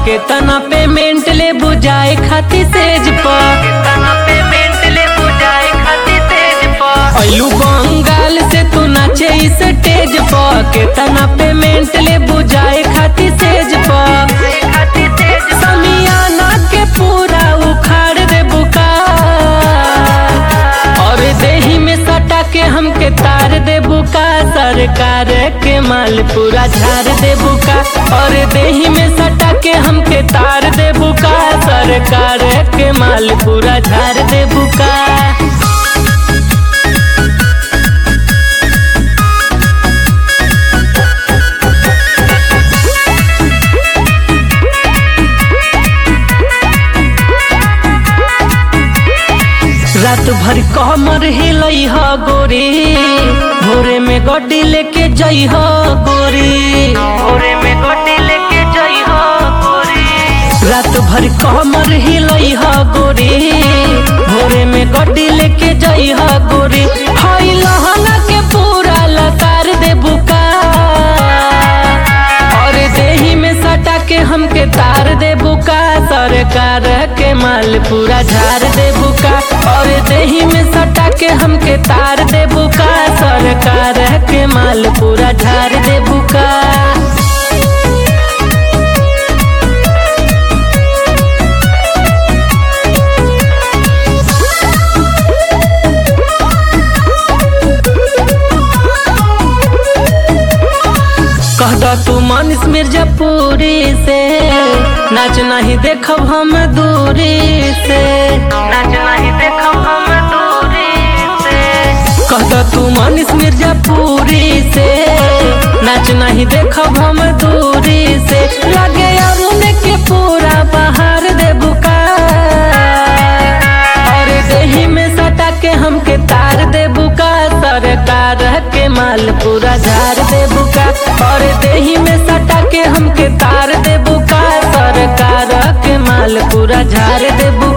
केतना पेमेंट ले बुझाए खाती सेज प केतना पेमेंट ले बुझाए खाती सेज प अइलू बंगाल से तू नाचे इस स्टेज प केतना पेमेंट ले बुझाए खाती सेज प समियाना के पूरा उखाड़ दे बुका और देही में सटा के हमके तार दे बुका सरकार के माल पूरा झाड़ दे बुका और देही में सटा के हमके तार दे बुका सरकार के माल पूरा झाड़ दे बुका रात भर कमर हिलई ह गोरी भोरे में गड्डी लेके जई ह गोरी भोरे में गड्डी लेके जई ह गोरी रात भर कमर हिलई ह गोरी भोरे में गड्डी लेके जई ह गोरी हई लहंगा के पूरा लतार दे बुका और देही में सटा के हमके तार दे बुका सरकार के माल पूरा झाड़ दे बुका और देही में सटा के हमके तार दे बुका सरकार के माल पूरा झाड़ दे बुका कह दो तू मनीष मिर्जापुरी से नाच नहीं देखब हम दूरी से नाच नहीं देखब हम दूरी से कह दो तू मनीष मिर्जापुरी से नाच नहीं देखब हम दूरी से लगे अरुण के पूरा बहार दे बुका और देही में सटा के हमके तार दे बुका सरकार के माल पूरा झाड़ दे बुका और देही में सटा के हमके तार दे बुका सरकार के माल पूरा झाड़ दे बुका